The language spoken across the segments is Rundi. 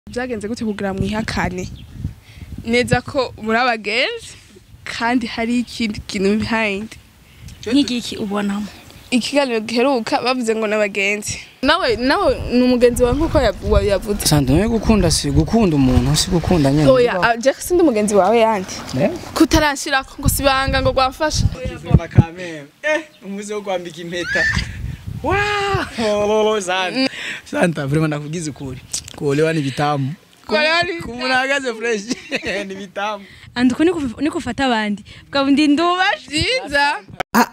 byagenze gute kugira mwihakane neza ko muri abagenzi kandi hari ikindi kintu behind nk'igiki ubonamo ikiganiro giheruka bavuze ngo n'abagenzi nawe nawe ni umugenzi wawe nk'uko yav- wa- yavuze Sandra nawe gukunda si gukunda umuntu si gukunda nyene. oya ah, Jack sindi umugenzi wawe yandi Eh? kutarashirako ngo sibanga ngo gwamfasha Kizima kameme. Eh, umuze wo kwambika impeta. Wow! Santa. Santa, vraiment nakugize ukuri. Kuolewa ni vitamu. Kuolewa ni vitamu. Kumuntu ahagaze fresh ni vitamu. andi uko niko- niko ufata abandi bwa bundi ndubashe byiza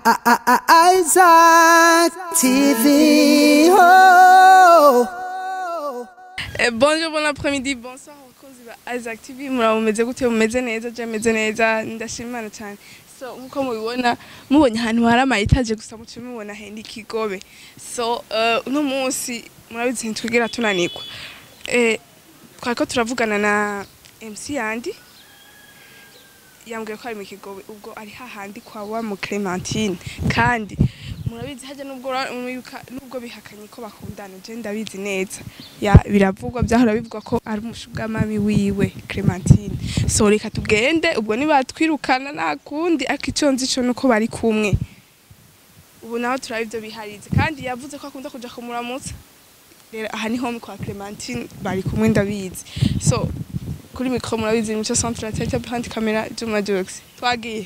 Isaac TV. Oh. Eh, bonjour bon après-midi bonsoir abakozi ba Isaac TV muraba mumeze gute mumeze neza je meze neza ndashima Imana cyane so nkuko mubibona mubonye ahantu hari amayetaje gusa muce mubona hendi kigobe so eh, uno munsi murabizi ntitwigera tunanirwa eh, twariko turavugana na MC yandi yambwiye ko ari mu kigobe ubwo ari hahandi kwa wa mu Clementine kandi murabizi hajya nubwo ura- mwibuka- nubwo bihakanye ko bakundana je ndabizi neza ya biravugwa byahora bivugwa ko ari umushugamami wiwe Clementine so reka tugende ubwo nibatwirukana nta kundi ariko ico nzi co nuko bari kumwe ubu naho turaba ivyo biharize kandi yavuze ko akunda kuja kumuramutsa rero aha niho kwa Clementine bari kumwe ndabizi so kuri mikro murabizi mico centre la tête behind camera Juma Jokes twagiye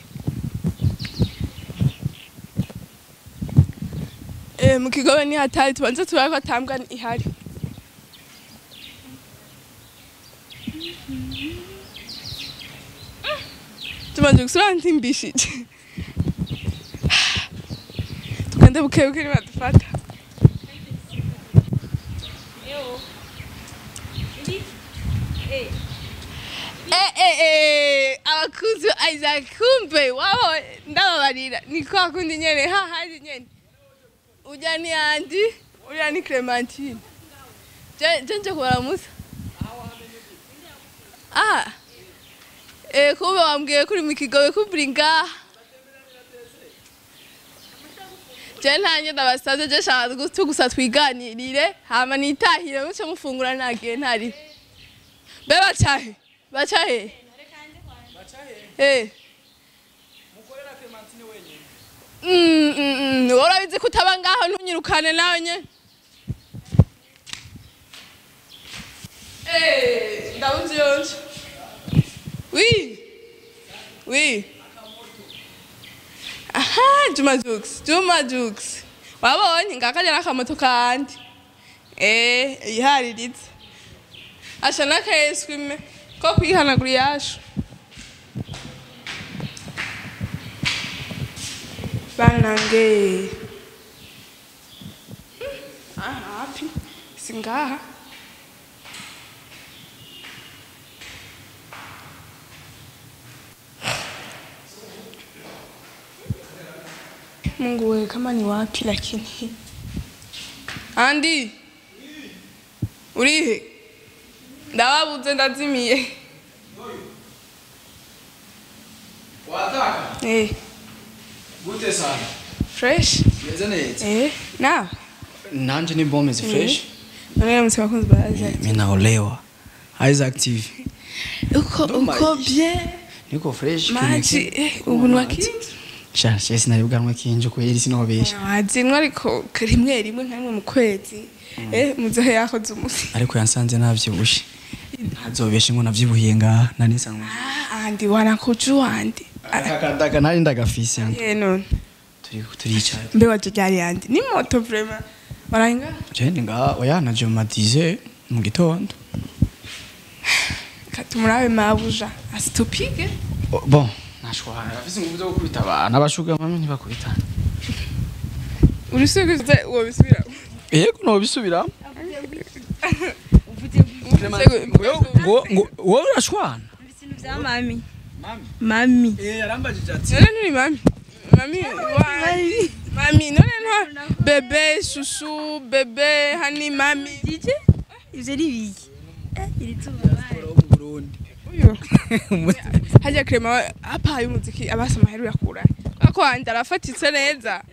Eh, mu kigobe ni hatari tubanze turabe ko atambwa ihari tubanze gusura ntimbishije tugende bukebuke nibadufata Eh, eh, eh, abakuzi ba Isaac kumbe wabo ndababarira ni kwa kundi nyene hahandi nyene ujya ni andi uriya ni Clementine je je nje kubaramutsa ah eh kumbe wambwiye kuri mu kigobe kuburi ngaha je ntanye ndabasaze je shaka gusa gusa twiganirire hama nitahire muce mufungura nagiye ntari be bacahe bacahe eh Mm, mm, mm. urabizi ko utaba ngaho ntunyirukane nawe nye Eh, ndabunze yonje wi wi aha juma jux juma jux wabonye ngakajya n'akamoto kandi eh ihariritse asha n'akayeswime ko kwihanagura iyashu banange aha hapi singaha Mungu wewe kama ni wapi lakini Andi Urihe Ndababuze ndazimiye Wataka? Eh Gute sana. fresh Meze neza. Eh na Nanje ni bombe zi fresh. None mse bakunzi ba Isaac Mimi naolewa. Isaac TV. Uko uko bien Niko fresh. Maji eh ubu nwakindi Sha, sha sinabibwanwa kinje ko yeri sinobesha. Wazinwa ariko rimwe rimwe nka rimwe mu kwezi eh muzehe yakoze umusi Ariko yansanze navyibushe. Ntazobeshe ngo navyibuhiye ngaha nanisanzwe. Ah andi wanakuju andi Akakadaka nari ndagafise. Eh none Turi turicara. mbe waje ryari yandi ni moto vraiment Baranga Je ndi ngaha oya naje mu madize mu gitondo. katumurabe mabuja asitupige O- Bon, nashwara. Afise ingufu zo gukubita abantu abashuga mami ntibakubitana. urusiguze uwo bisubira Yego no bisubira. Ngo ngo wowe urashwana. ibintu bya mami Mami. mami Eh yarambajije ati. none nturi mami mami wa mami none nta bebe shushu bebe hani mami dije ivyo ari biki Eh, iri zuba baye. mu Burundi. uyu hajya krema apaye umuziki abasa amaheru yakura ko wanje arafatitse neza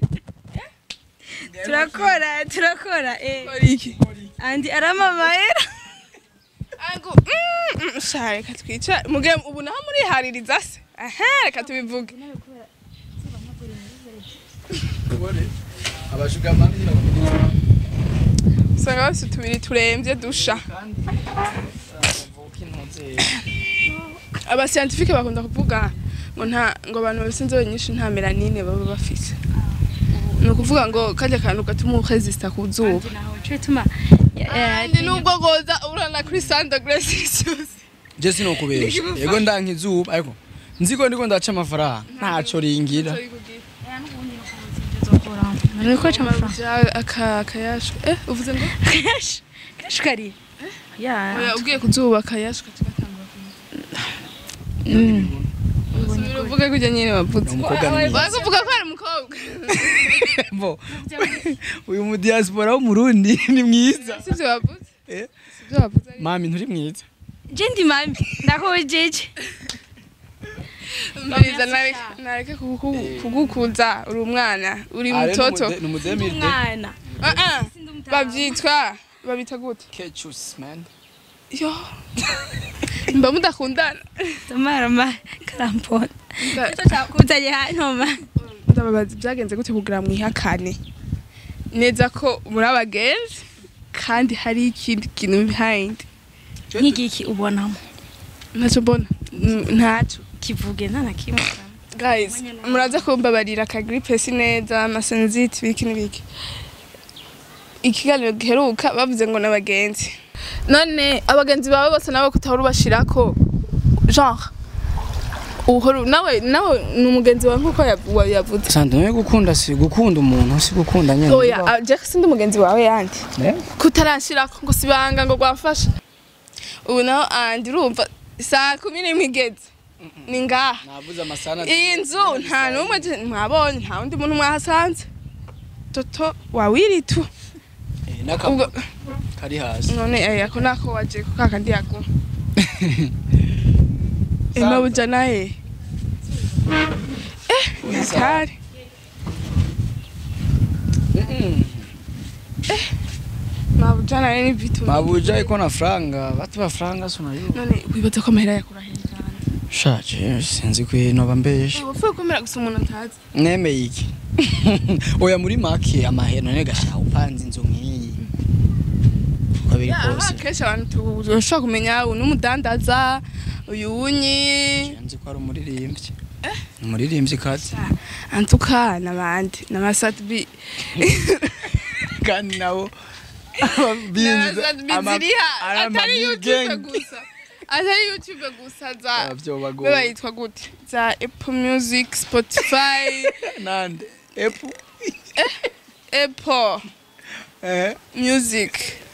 turakora turakora eh kora iki andi aramamaera Nangu, mm, mm, sha reka twicare muge ubu naho murihaririza se aha reka tubivuge abashugamani usanga bafise utubiri turemvye dusha abasiyantifike bakunda kuvuga ngo nta ngo abantu bafise inzobe nyinshi nta melanine baba bafise ni ukuvuga ngo karya kantu gatuma uresista ku zuba cyo bituma kandi nubwo goza urana kuri sandagre celsius je sinokubesha yego ndanka izuba ariko nziko ndiko ndaca amafaranga ntaco ringira niko cha amafaranga aka akayashu eh uvuze ngo kash kash kari ya oya ugiye kuzuba akayashu katugatangura Subira uvuge kujya nyine wavuze Umukobwa mwiza. bakuvuga ko ari umukobwa Bo, uyu mu diaspora w'umurundi ni mwiza sivyo wavuze Eh? sivyo wavuze mami nturi mwiza je ndi mami ndakojeje mbiriza nareke- nareke kugu- kugukuza uri umwana uri mutoto ni umudemirde umwana Ah, ah, bavyitwa babita gute kechus man yo mba mudakundana tomara ma karampona Nda- cyo cyakuzanye hano ma ndababaza byagenze gute kugira mwihakane neza ko muri abagenzi kandi hari ikindi kintu behind nk'igiki ubonamo ntacyo mbona Mm, ntacyo kivuge nta na kimwe guys muraza kumbabarira ka gripe si neza amaseniziti biki n'ibiki ikiganiro giheruka bavuze ngo n'abagenzi none abagenzi bawe bose nawe kutahora ubashirako genre uhora nawe nawe ni umugenzi wawe nk'uko yav- wa- yavuze sante nawe gukunda si gukunda umuntu si gukunda nyine oya ah, jack sindi umugenzi wawe yandi Eh? kutarashirako ngo sibanga ngo gwamfasha ubu naho andi urumva saa kumi n'imwe igeze ni ngaha navuze amasana iyi nzu nta n'umwe je- mwabonye nta wundi muntu mwahasanze toto wawiritu Eh, ubwo n'akabuga kari hasi none eh, ako nako waje ku kakandi yaguma ema buja naye eh nakari Mm-mm. mabuja naye ni vitu mabuja iko na franga batu ba franga sunayo none wibaza ko amahera yakura hejuru shaje sinzi ko noba mbeshe wapfuye kwemera gusa umuntu atazi nemeye iki oya muri make amahera none gashaha upanze inzu nk'iyi uko biri aha kose kenshi abantu bashobora kumenya uyu ni umudandaza uyu wunyi nzi ko ari umuririmbyi ni umuririmbyi kati antuka n'abandi n'amasatibi kandi nabo n'amasatibi ziriha atari youtube gusa atari youtube gusa za byo be bagoye bayitwa gute za apple music spotify nande epu apple eh music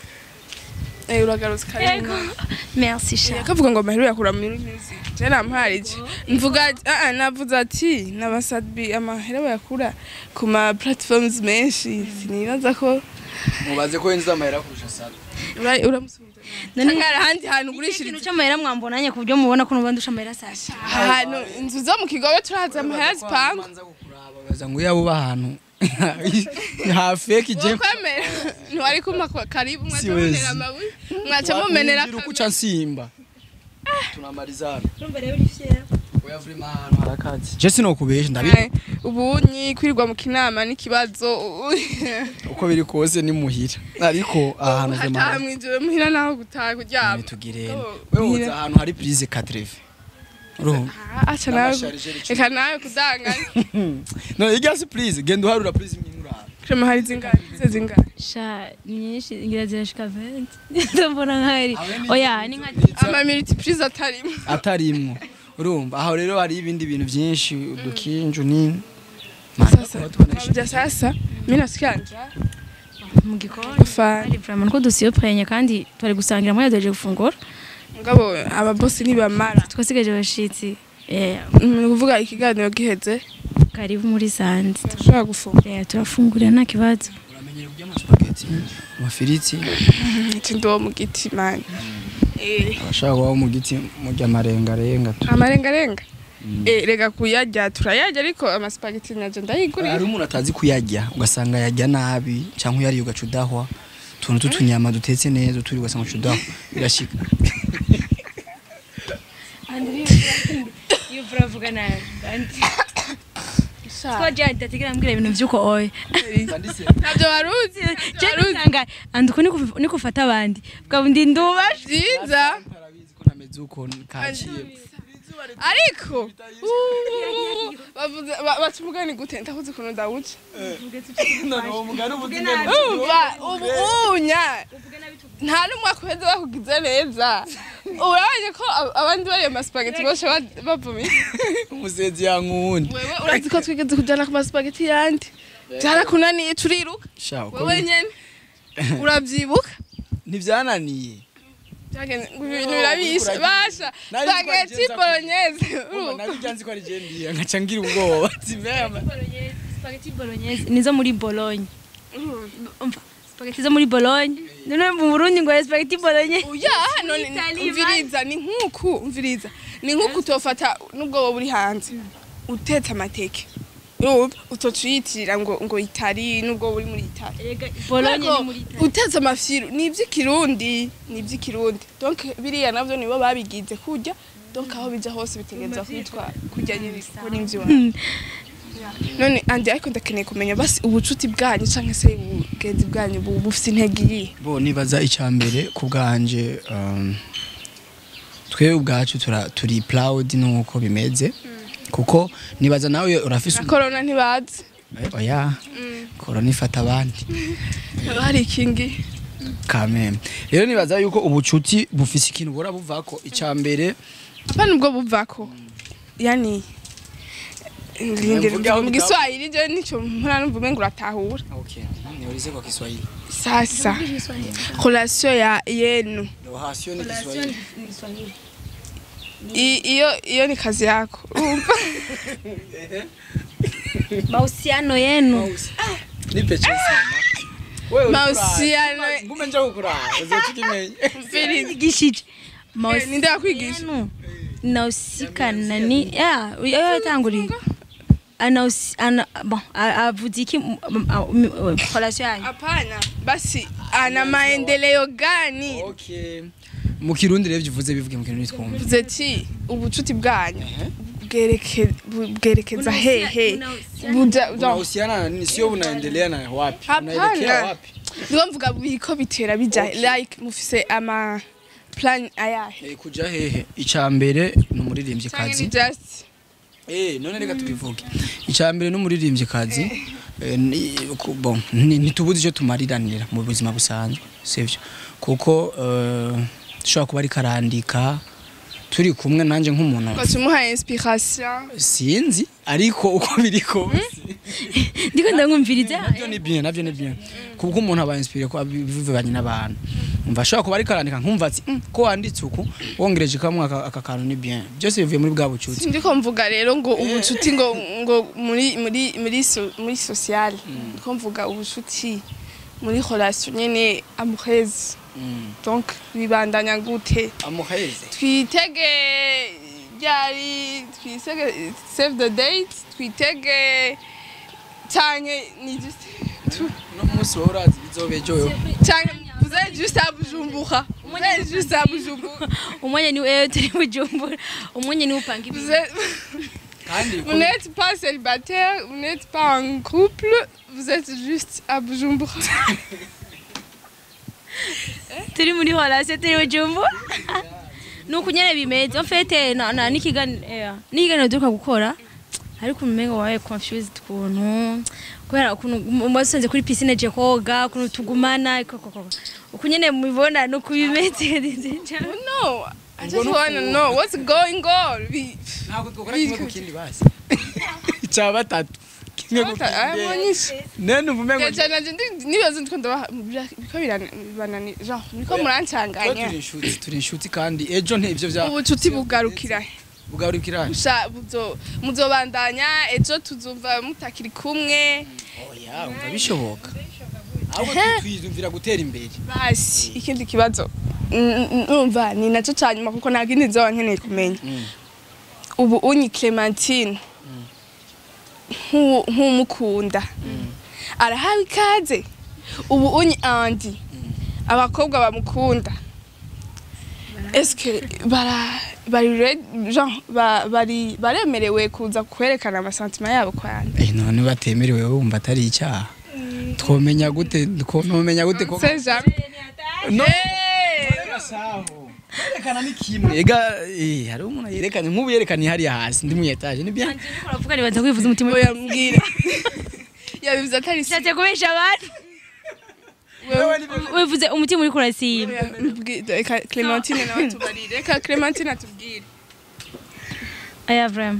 Eh, uragarutse yego kare merci sha kavuga ngo amahera yakura muri music je namparije mvuga ati- ah ah, navuze ati n'abasadbi amahera bayakura ku ma platforms menshi sinibaza ko mubaze ko yinjiza amahera kurusha sana ura- uramusubiza none none hari ahandi hantu ikintu ugurishiriza cy'amahera mwambonanye ku buryo mubona ko nuba ndusha amahera sasha ahantu inzu zo mu kigobe turahaza amahera zipanga baza ngo yabo bahantu hafeki je ukwemera ntiwari kumpa kwa karibu mwaca Siwezi. mumenera amabuye mwaca mumenera Wakumbira uko uca nsimba tunamalizana urumva rero uri fiera oya vrima ahantu harakazi je sinokubesha ndabizi Ay, ubunyi kwirirwa mu kinama n'ikibazo uko biri kose ni muhira ariko ahantu vrima hataha mwijoro muhira naho gutaha kuryama tugirene Oh, wewe muhira. uza ahantu hari prise 4 urumva Ah, aca nawe N'amasharijeri icumi. reka nawe kudanganya no igasi please genda uharura please imwe krema hari zingana ze zingana sha ni nyinshi ngira zirashika 20 ndabona nkari oya ni nka ama multiprise atarimo atarimwo urumva aho rero hari ibindi bintu byinshi udukinju nini sasa bya sasa mimi nasikia njaa mu gikoni ufana kandi vraiment ko dusiyo prenye kandi twari gusangira muri yadoje gufungura ngabo ababosi ntibamara twasigaje abashitsi eh ni ukuvuga ikiganiro giheze karibu muri sandi turashobora gufungura eh turafungurira nta kibazo uramenyere kurya amaspaghetti amafiriti ati ndo mu giti mani eh abashaka kubaho mu giti murya amarengarenga tu amarengarenga eh rega kuyarya turayarya ariko amaspaghetti naje ndayigurira hari umuntu atazi kuyarya ugasanga yarya nabi cyangwa uyariye ugaca udahwa utuntu tw'utunyama dutetse neza uturi ugasanga uca udahwa birashika iyo uravuga nabi kandi ko jya ndategera mbwira ibintu by'uko oya ntabyo waruzi je ndasanga andi uko niko- niko ufata abandi bwa ndi ndubashe byiza Arabizi ko ntameze uko kaciye ariko uuu, bavuze- ba- baca umugani gute ndahuze ukuntu ndawuca noneho umugani uvuga umva ubu unya nta n'umwaka uheze bakugize neza urabonye ko ab- abandi bariye amasipageti bose ba- bavumye umusenzi yankundi wewe urazi ko twigeze kujyana ku masipageti yandi byarakunaniye turiruka sha uko wewe nyene urabyibuka ntibyananiye Byagenze- ngo ibintu birabishe uriko basha Nari nzi ko spaghetti abigenza bolognese nabijya nzi ko ari je ndiye nkaca ngira ubwoba zimema spaghetti bolognese nizo muri Bologna umva spaghetti zo muri Bologna none mu Burundi ngo spaghetti bolognese uya none Italy, umviriza ni nkuku umviriza ni nkuku utofata nubwo wowe uri hanze utetse amateke urumva utoca uyitirira ngo ngo itari nubwo wowe uri muri itali Erega Bologna Ariko ni muri Italy utetse amafiru ni iby'ikirundi ni iby'ikirundi donc biriya navyo nibo babigize kurya donc aho bija hose bitegereza kwitwa kurya nyine kuko ni ivy'iwacu none andi ariko ndakeneye kumenya basi ubucuti bwanyu canke se ubugenzi bwanyu bu- bufise intege iyihe bo nibaza icya mbere ku bwanje um, twe ubwacu tura- turi proud nuko bimeze kuko nibaza nawe urafise na corona ntibazi Eh, oya korona ifata abandi hari ikingi kameme rero nibaza yuko ubucuti bufise ikintu bura buvako icya mbere apana ubwo buvako yani Mvuge aho mu bita- giswahili je nico mpora numva umengo uratahura okay niulize kwa Kiswahili sasa relation ya yenu relation ni Kiswahili I- iyo iyo ni kazi yako urumva mahusiano yenu nipe chance mama wewe Mahusiano- ulikura- ngume njoo kukura uzochikimenya gishije Eh, ninde yakwigisha yenu inahusika na ni ya yo yatanguriye anahusi ana bon a- avuze iki mu- mu- a- mu- relation yanyu hapana basi ana maendeleo gani okay mu kirundi rero bivuze bivuge mu kirundi twumva vuze ti ubucuti bwanyu bwereke- bu- bwerekeza hehe Buja- genre, unahusiana na nini sio unaendelea na wapi unaelekea hapana wapi niwo mvuga biriko bitera bija like mufise ama plan ayahe Eh, kuja hehe icya mbere ni umuririmbyi canke kazi ni just Eh, none reka tubivuge icya mbere ni umuririmbyi kazi Eh, ni- ku- bon, ni- ntitubuze icyo tumariranira mu buzima busanzwe sivyo kuko eh, dushobora kuba ariko arandika turi kumwe nanjye nk'umuntu ugaca umuha inspiration sinzi ariko uko biri kose ndiko ndamwumviriza nabyo ni bien nabyo ni bien kuko umuntu aba inspire ko bivanye n'abantu umva ashobora kuba ariko arandika nkumva ati "Mm, ko wanditse uku wongereje kamwe aka aka kantu ni bien byose bivuye muri bwa bucuti sindiko mvuga rero ngo ubucuti ngo ngo muri muri muri so, muri sociale ndiko mvuga ubucuti muri relation nyene amoureuse donc bibandanya gute amuheze twitege ryari twisege save the date twitege canke ni just tu- no munsi wowe urazi bizobejoyo canke vous êtes juste à Bujumbura vous êtes juste à Bujumbura umwanya ni wewe turi bujumbura umwanya ni upanga vous ibintu êtes kandi Vous n'êtes pas célibataire, vous n'êtes pas en couple, vous êtes juste à Bujumbura. turi muri relation turi bujumbura nuko nyene bimeze en fait na na n'ikiganiro n'ikiganiro duka gukora ariko umengo wabaye confused ukuntu kubera ukuntu umusanze kuri piscine je koga ukuntu tugumana koko uko nyene mubibona nuko bimeze no, I just want to know what's going on. We, ntabwo twakora kimwe ku kindi basi icya batatu kimwe ku kindi nene uvume ngo nibaza ndiko ndabaha biko bibanani genre niko Twe murancanganya turi inshuti turi inshuti kandi ejo ntibyo bya ubucuti bugarukira he? bugarukira Musha buzo muzobandanya ejo tuzumva mutakiri kumwe oya umva bishoboka ahubwo twiyumvira gutera imbere basi ikindi kibazo mm, mm, numva ni nacyo cya nyuma kuko ntabwo indi nzoba nkeneye kumenya ubu unyi clementine nk'uwo- nk'umukunda arahawe ikaze ubu unyi andi abakobwa bamukunda eske bara bari re- genre ba- bari baremerewe kuza kwerekana amasantima yabo kwandi Eh, none batemerewe wumva atari icyaha twomenya gute twomenya gute ko c'est jamais no Eh, yerekana ni kimwe ega eh hari umuntu yerekanye nk'ubu yerekanye hariya hasi ndi mu etage ni bien uravuga nibaza kwivuza umutima oya mbwira yabivuze atari si ushatse kubesha abantu wivuze umutima uri kurasiba Oya, mbwira, reka Clementine nawe tubarire reka Clementine atubwire aya vrema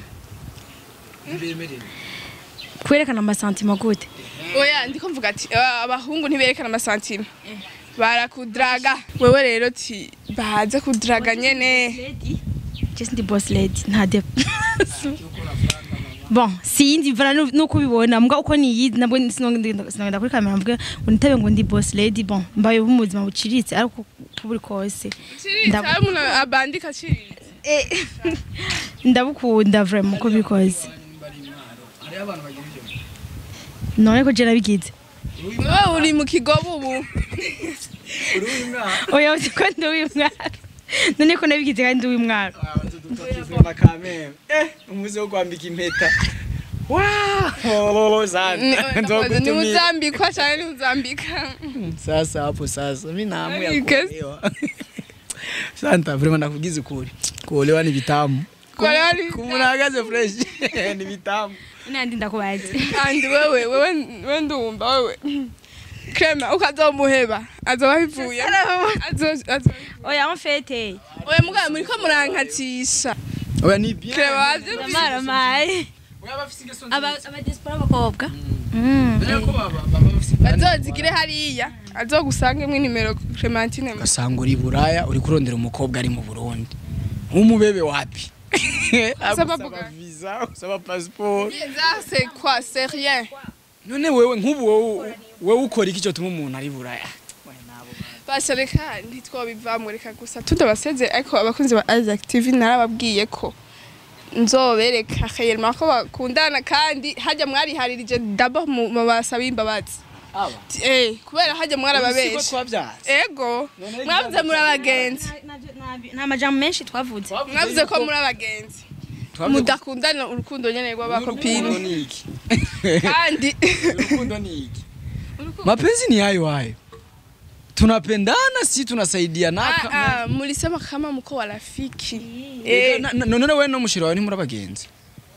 kwerekana amasantima gute oya ndiko mvuga ati "Ah, abahungu ntiberekana amasantima barakudraga wewe rero ti baze kudraga nyene Just ndi boss lady nta de bon sindi vara nuko ubibona mbwa uko niyizi nabwo sinogenda kuri kamera mvuge ngo nitabe ngo ndi boss lady bon mbaye mu buzima buciritse ariko uko buri kose Ndabu- Chiri, umuntu abandika chiri ndabukunda vraiment uko biri kose none ko je nabigize wewe uri mu kigobo ubu oya uzi ko ndi uw'imwaro none ko nabigize kandi ndi uw'imwaro umuze wo kwambika impeta wow sana ni uzambikwa cyane ni uzambika sasa hapo sasa mimi naamu ya Yes. kuolewa santa vraiment nakugize ukuri kuolewa ni vitamu Kuolewa ni kumuntu ahagaze fresh ni vitamu nandi ndakubaze kandi wewe wewe wewe ndumva wewe Krema ukazomuheba azoba bivuye azo azo oya mfete oya mugabo muriko murankatisha oya ni bien Krema wavyo ndamaramaye oya bafise ingeso aba aba diaspora abakobwa nziza ko baba baba bafise bazozigire hariya azogusangemwe nimero Clementine ugasanga uri buraya uri kurondera umukobwa ari mu burundi umubebe wapi Usaba Agusaba buga- visa usaba passport ça c'est quoi c'est rien none wewe nk'ubu wowe wowe ukora iki cyo tuma umuntu ari buraya basha reka ntitwabivamwe reka gusa tudabaseze ariko abakunzi ba Isaac TV narababwiye ko nzobereka khayelma ko bakundana kandi hajya mwariharirije dabo mu mu basaba imbabazi aba eh kubera hajya siko mwarababeshi twabyaze ego mwavuze muri abagenzi nta majambo menshi twavuze mwavuze ko muri abagenzi mudakundana urukundo nyene rw'abakopini urukundo ni iki kandi urukundo ni iki mapenzi ni hayo hayo tunapendana si tunasaidiana Ah, ah, mulisema kama mko warafiki Eh, eh na- na- none wewe no mushira wawe ntimuri abagenzi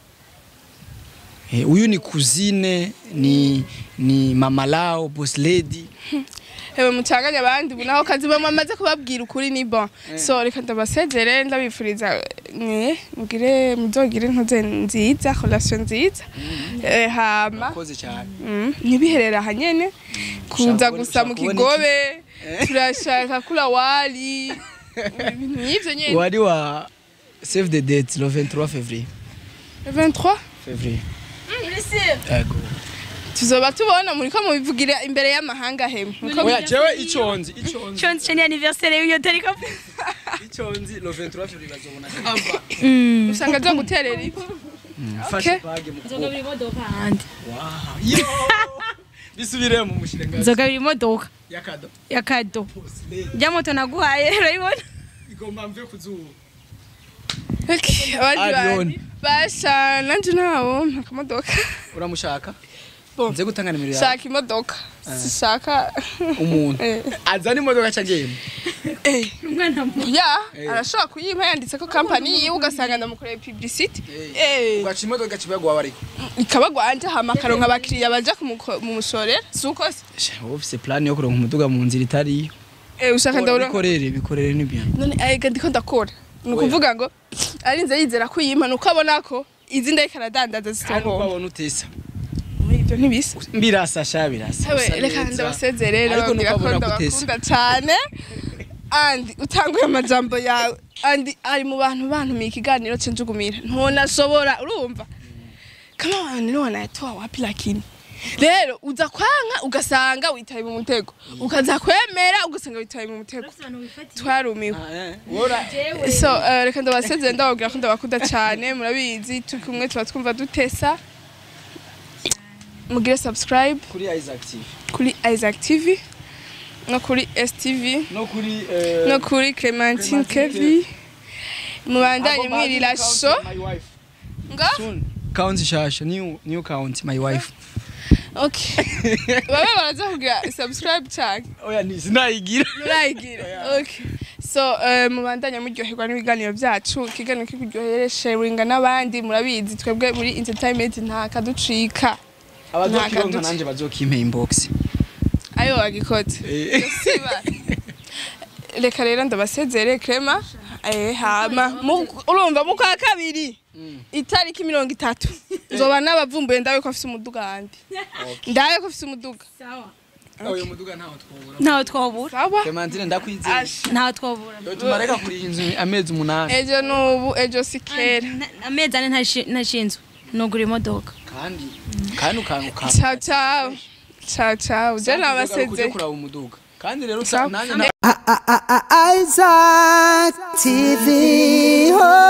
Eh, uyu ni kuzine ni ni mama lao boss lady hewe mucanganye abandi ubu naho kazi bamwe amaze kubabwira ukuri ni bon so reka ndabasezere ndabifuriza mwe mugire muzogire ntuze nziza relation nziza eh, hama koze cyane mm, ntibiherere aha nyene kuza Ushaka gusa mu kubona iki? kigobe turashaka kula wali ibintu nk'ivyo nyene wari wa save the date le 23 février 23 février yego tuzoba tubona muriko mubivugira imbere y'amahanga hemwe Muriko oya jewe iconzi iconzi chonzi cheni anniversaire y'iyo tariko iconzi le 23 février bazobona kamba usanga zo guterera ivu fashe page mu nzoga biri imodoka handi wow yo bisubire mu mushirenga nzoga biri imodoka yakado ya kado boss lady rya moto naguhaye urayibona igomba mve kuzuba Okay, abandi Arion. bantu basha nanje ntawo ntakamodoka uramushaka Bon. nze gutanga nimero yawe shaka imodoka sishaka umuntu Eh. azana imodoka cagenda Eh, umwana mu ya Eh. arashobora kuyimpa yanditse ko kampani yiwe ugasanga ndamukoreye publicity Eh, ugaca imodoka kibago wawe ariko ikaba gwanje hama akaronka abakiriya baja kumuko- mumushorera suko se wowe ufise plan yo kuronka umuduga mu nzira itari Eh, ushaka ndabona bikorere bikorere ni bien none ega ndiko ndakora ni ukuvuga ngo arinze yizera ko yimpa nuko abona ko izi ndariko aradandaza kandi uko zitonkomba abona utesa ibyo ntibisa mbirasa sha birasa Ewe, usa reka neza. ndabasezere Ariko nababwira nuko ko abona gutesa. ndabakunda cyane andi utanguye amajambo yawe andi ari mu bantu bantumiye ikiganiro cyo njugumira ntonashobora urumva kama abantu niwe wanayatoa wapi lakini rero uza kwanka ugasanga witaye mu mutego ukaza kwemera ugasanga witaye mu mutego twarumiwe Ah, eh. Wora so eh, reka ndabasezere ndababwira ko ndabakunda cyane murabizi turi kumwe tuba twumva dutesa mugire subscribe kuri Isaac TV kuri Isaac TV no kuri STV no kuri eh, no kuri Clementine Clementine Kevi mubandanye mwirira sho nga Count shasha new new count my wife. okay baba baraza kugira subscribe cyane Oya ni sinayigira. murayigira okay so eh, mubandanya muryoherwa n'ibiganiro byacu ikiganiro kikuryohere sharinga n'abandi murabizi twebwe muri entertainment nta kaducika Abazokironka Nta nanje bazokimpa inbox. ayo wagikoze Eh. siba reka rero ndabasezere krema eh hama mu- urumva mu kwa kabiri itariki mirongo itatu nzoba nabavumbuye ndabe ko afise umuduga handi ndabe ko afise umuduga Oya muduga ntaho twobura. ntaho twabura sawa Clementine ndakwizeye. Asha. ntaho twabura Yo tumareka kuri inzu amezi umunani. ejo n'ubu ejo si kera Na- amezi ane ntashi- ntashinzwe nugura imodoka Kandi kandi ukanguka. ciao ciao ciao ciao je Kuje nabasezere kuraba umuduga. Kandi rero Sawa. nanye Isaac TV. Oh.